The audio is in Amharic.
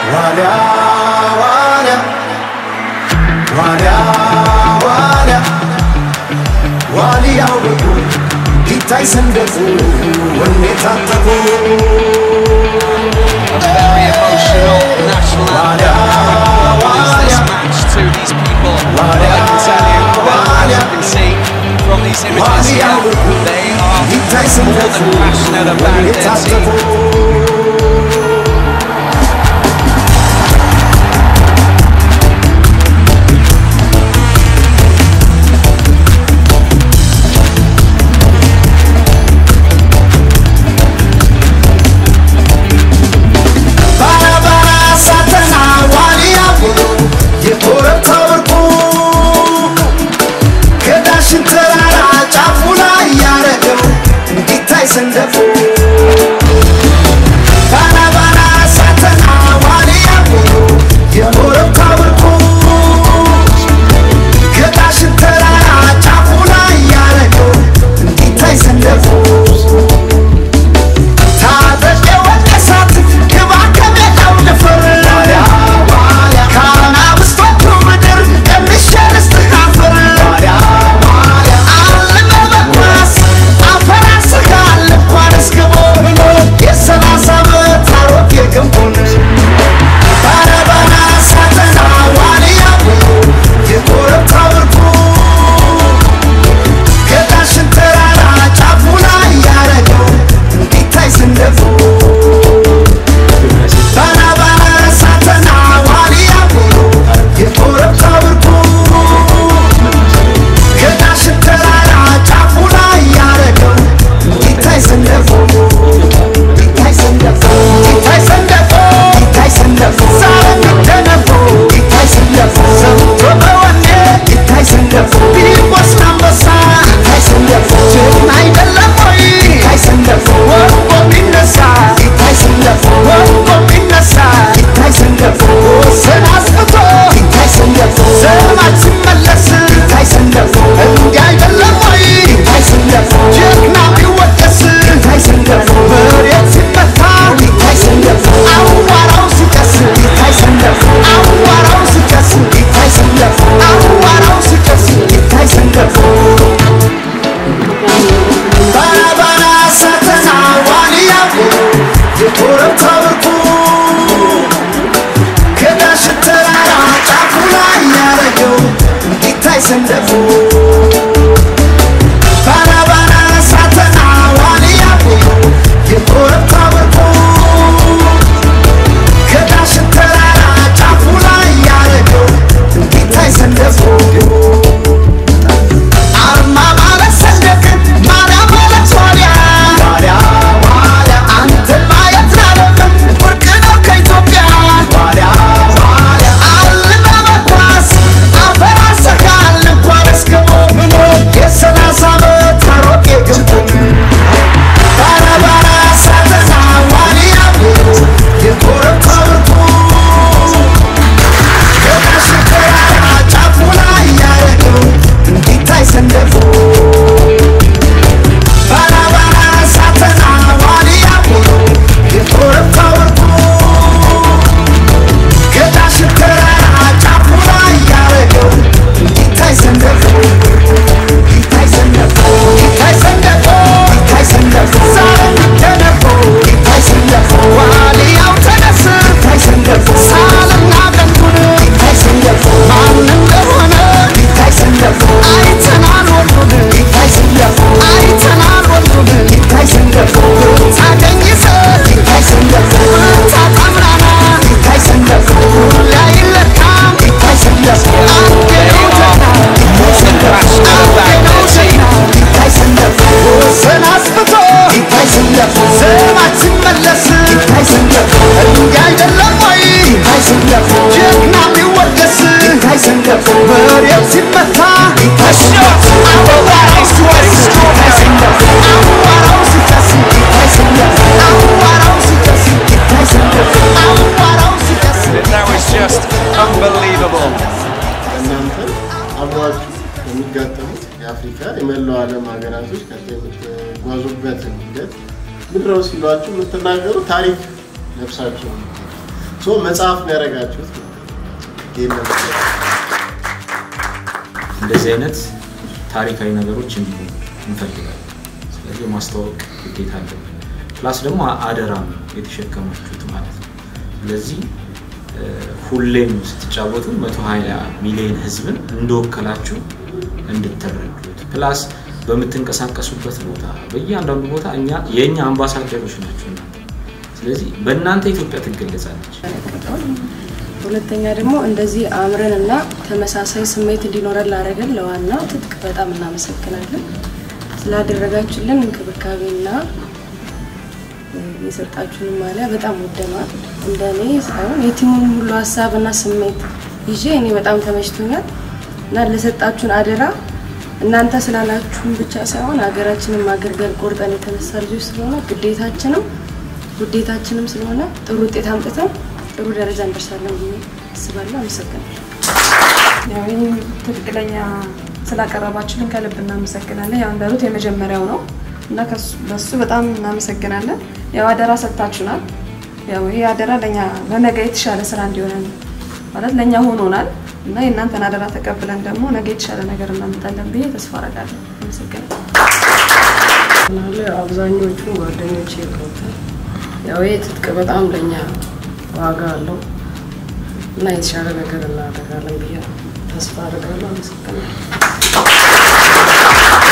ዋልያ ዋልያ ዋልያ ዋልያ ዋልያው በጉ ይታይ ሰንደፉ ወኔ ታጠቁ A very emotional national anthem is this match to these people. But I can tell you, well, as you can see from these images here, they are more than passionate about their team. ባራባራ ሳተና ዋልያ ብሎ የኮረብታው ወርቁ ከዳሽን ተራራ ጫፉ ላይ ያረገው እንዲታይ ሰንደፉ ባራባራ ሳተና ዋልያ ብሎ የኮረብታው ወርቁ ከዳሽን ተራራ ጫፉ ላይ ያረገው እንዲታይ ሰንደፉ ታጠቅ የወቀሳት ግባ ከሜዳው ድፍር ከአናብስቶቹ ምድር ቀምሼ ልስጥህ አፈር አልመ በኳስ አፈር አስጋል እንኳን እስክቦ ብሎ የሰላሳ ዓመት አሮጌ ግንቡን ባረባና ሳተና ዋልያ ብሎ የኮረብታ ወርቁ ከዳሽን ተራራ ጫፉ ላይ ያረገው እንዲታይ ስንደፉ ባና ባና ሳተና ዋልያ ብሎ የኮረብታ ወርቁ ከዳሽን ተራራ ጫፉ ላይ ያረገው እንዲታይ ስንደፉ እንዲታይ ስንደፉ እንዲታይ ስንደፉ እንዲታይ ስንደፉ ዛሬም ይደነፉ እንዲታይ ስንደፉ ሰምቶ በወኔ እንዲታይ ስንደፉ ቢወስድ አንበሳ እንዲታይ ስንደፉ ጀግና አይደለም ወይ እንዲታይ ስንደፉ ወርቆ ቢነሳ እንዲታይ ስንደፉ ወርቆ ቢነሳ እንዲታይ ስንደፉ ወሰን አስፍቶ እንዲታይ ስንደፉ ዘማች ሲመለስ እንዲታይ ስንደፉ እንዲህ አይደለም ወይ እንዲታይ ስንደፉ ጀግና ቢወደስ እንዲታይ ስንደፉ መሬት ሲመታ እንዲታይ ስንደፉ አዋራው ሲጨስ እንዲታይ ስንደፉ አዋራው ሲጨስ እንዲታይ ስንደፉ አዋራው ሲጨስ እንዲታይ ስንደፉ ባራባራ ሳተና ዋልያ ብሎ የኮረብታ ወርቁ ከዳሽን ተራራ ጫፉ ላይ ያረገው እንዲታይ ሰንደፉ ባራባራ ሳተና ዋልያ ብሎ የኮረብታ ወርቁ ከዳሽን ተራራ ጫፉ ላይ ያረገው እንዲታይ ሰንደፉ አርማ ማለት ሰንደቅ ማርያም ማለት ዋልያ ዋልያ ዋልያ አንተን ማየት ላለብን ብርቅ ነው ከኢትዮጵያ ዋልያ ዋልያ አልመ በኳስ አፈር አሰካል እንኳን እስክቦ ብሎ የሰላሳ ዓመት አሮጌ ግንቡን ባራባራ ሳተና ዋልያ ብሎ የኮረብታ ወርቁ ከዳሽን ተራራ ጫፉ ላይ ያረገው እንዲታይ ሰንደፉ ባራባራ ሳተና ዋልያ ብሎ የኮረብታ ወርቁ ከዳሽን ተራራ ጫፉ ላይ ያረገው እንዲታይ ሰንደፉ እንዲታይ ሰንደፉ እንዲታይ ሰንደፉ እንዲታይ ሰንደፉ ዛሬም ይደነፉ እንዲታይ ሰንደፉ ዋልያው ተነስ እንዲታይ ሰንደፉ ሳልና ቀንዱን እንዲታይ ሰንደፉ ማን እንደሆነ እንዲታይ ሰንደፉ አይተናል ወንዱን እንዲታይ ሰንደፉ አይተናል ወንዱን እንዲታይ ሰንደፉ ታገኝ ሰ እንዲታይ ሰንደፉ ታጣምራና እንዲታይ ሰንደፉ ላይ ለካም እንዲታይ ሰንደፉ አንዴ ነው ጀግና እንዲታይ ሰንደፉ አንዴ ነው ጀግና እንዲታይ ሰንደፉ ወሰን አስፍቶ እንዲታይ ሰንደፉ ዘማች ሲመለስ እንዲታይ ሰንደፉ እንዲህ አይደለም ወይ እንዲታይ ሰንደፉ ጀግና ቢወደስ እንዲታይ ሰንደፉ መሬት ሲመታ እንዲታይ ሰንደፉ አዋራው ሲጨስ እንዲታይ ሰንደፉ አዋራው ሲጨስ እንዲታይ ሰንደፉ አዋራው ሲጨስ እንዲታይ ሰንደፉ አዋራው ሲጨስ That was just unbelievable. እናንተ አብረዋችሁ የሚጋጠሙት የአፍሪካ የመላው ዓለም ሀገራቶች ቀጣይ የምትጓዙበትን ሂደት ምድረው ሲሏችሁ የምትናገሩ ታሪክ ለብሳችሁ ነው። ሶ መጽሐፍ ነው ያደረጋችሁት ይህን ለመግለጽ። እንደዚህ አይነት ታሪካዊ ነገሮች እንዲሆኑ እንፈልጋለን። ስለዚህ የማስተዋወቅ ግዴታ አለብን። ፕላስ ደግሞ አደራ ነው የተሸከማችሁት ማለት ነው። ስለዚህ እ፣ ሁሌም ስትጫወቱ 120 ሚሊዮን ህዝብን እንደወከላችሁ እንድትረዱት ፕላስ በምትንቀሳቀሱበት ቦታ በእያንዳንዱ ቦታ እኛ የእኛ አምባሳደሮች ናቸው እናንተ። ስለዚህ በእናንተ ኢትዮጵያ ትገለጻለች። ሁለተኛ ደግሞ እንደዚህ አምረን እና ተመሳሳይ ስሜት እንዲኖረን ላደረገን ለዋና ትጥቅ በጣም እናመሰግናለን። ስላደረጋችሁልን እንክብካቤና እ፣ የሰጣችሁን ማሊያ በጣም ወደነዋል። እንደ እኔ ሳይሆን የቲሙን ሁሉ ሀሳብና ስሜት ይዤ እኔ በጣም ተመችቶኛል እና ለሰጣችሁን አደራ እናንተ ስላላችሁን ብቻ ሳይሆን ሀገራችንን ማገልገል ቆርጠን የተነሳ ልጆች ስለሆነ ግዴታችንም ውዴታችንም ስለሆነ ጥሩ ውጤት አምጥተን ጥሩ ደረጃ እንደርሳለን ብዬ አስባለሁ። አመሰግናለሁ። ያው ይህን ትክክለኛ ስላቀረባችሁልን ከልብ እናመሰግናለን። ያው እንዳሉት የመጀመሪያው ነው እና ከሱ- በሱ በጣም እናመሰግናለን። ያው አደራ ሰጥታችሁናል። ያው ይህ አደራ ለእኛ ለነገ የተሻለ ስራ እንዲሆነን ማለት ለእኛ ሆኖናል እና የእናንተን አደራ ተቀብለን ደግሞ ነገ የተሻለ ነገር እናመጣለን ብዬ ተስፋ አደርጋለሁ። አመሰግናለሁ። ምናለ አብዛኞቹ ጓደኞቼ ይቀውታል። ያው ይህ ትጥቅ በጣም ለእኛ ዋጋ አለው እና የተሻለ ነገር እናደርጋለን ብዬ ተስፋ አድርጋለሁ። አመሰግናለሁ።